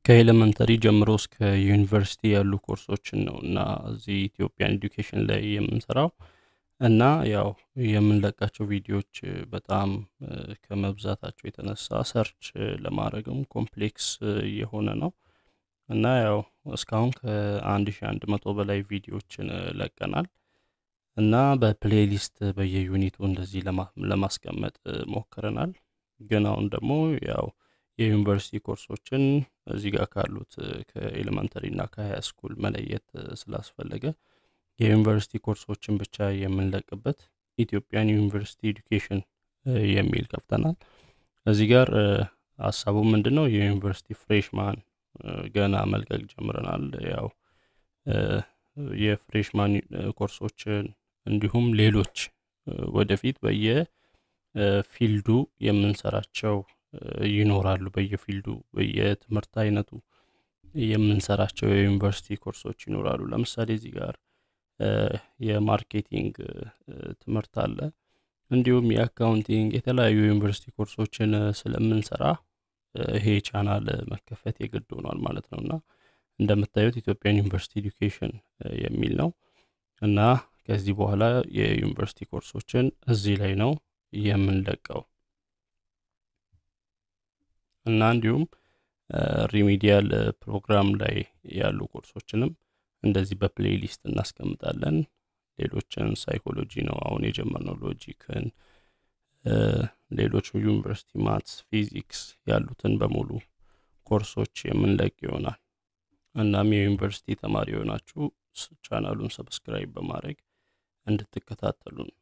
ከኤሌመንተሪ ጀምሮ እስከ ዩኒቨርሲቲ ያሉ ኮርሶችን ነው እና እዚህ ኢትዮጵያን ኤዱኬሽን ላይ የምንሰራው እና ያው የምንለቃቸው ቪዲዮዎች በጣም ከመብዛታቸው የተነሳ ሰርች ለማድረግም ኮምፕሌክስ የሆነ ነው እና ያው እስካሁን ከአንድ ሺ አንድ መቶ በላይ ቪዲዮዎችን ለቀናል እና በፕሌሊስት በየዩኒቱ እንደዚህ ለማስቀመጥ ሞክረናል። ግን አሁን ደግሞ ያው የዩኒቨርሲቲ ኮርሶችን እዚህ ጋር ካሉት ከኤሌመንተሪ እና ከሀያ ስኩል መለየት ስላስፈለገ የዩኒቨርሲቲ ኮርሶችን ብቻ የምንለቅበት ኢትዮጵያን ዩኒቨርሲቲ ኤዱኬሽን የሚል ከፍተናል። እዚህ ጋር ሀሳቡ ምንድን ነው? የዩኒቨርሲቲ ፍሬሽማን ገና መልቀቅ ጀምረናል። ያው የፍሬሽማን ኮርሶችን እንዲሁም ሌሎች ወደፊት በየፊልዱ የምንሰራቸው ይኖራሉ። በየፊልዱ በየትምህርት አይነቱ የምንሰራቸው የዩኒቨርሲቲ ኮርሶች ይኖራሉ። ለምሳሌ እዚህ ጋር የማርኬቲንግ ትምህርት አለ። እንዲሁም የአካውንቲንግ የተለያዩ ዩኒቨርሲቲ ኮርሶችን ስለምንሰራ ይሄ ቻናል መከፈት የግድ ሆኗል ማለት ነው እና እንደምታዩት ኢትዮጵያን ዩኒቨርሲቲ ኤዱኬሽን የሚል ነው እና ከዚህ በኋላ የዩኒቨርሲቲ ኮርሶችን እዚህ ላይ ነው የምንለቀው እና እንዲሁም ሪሚዲያል ፕሮግራም ላይ ያሉ ኮርሶችንም እንደዚህ በፕሌይሊስት እናስቀምጣለን። ሌሎችን ሳይኮሎጂ ነው አሁን የጀመርነው፣ ሎጂክን፣ ሌሎች ዩኒቨርሲቲ ማትስ፣ ፊዚክስ ያሉትን በሙሉ ኮርሶች የምንለቅ ይሆናል። እናም የዩኒቨርሲቲ ተማሪ የሆናችሁ ቻናሉን ሰብስክራይብ በማድረግ እንድትከታተሉን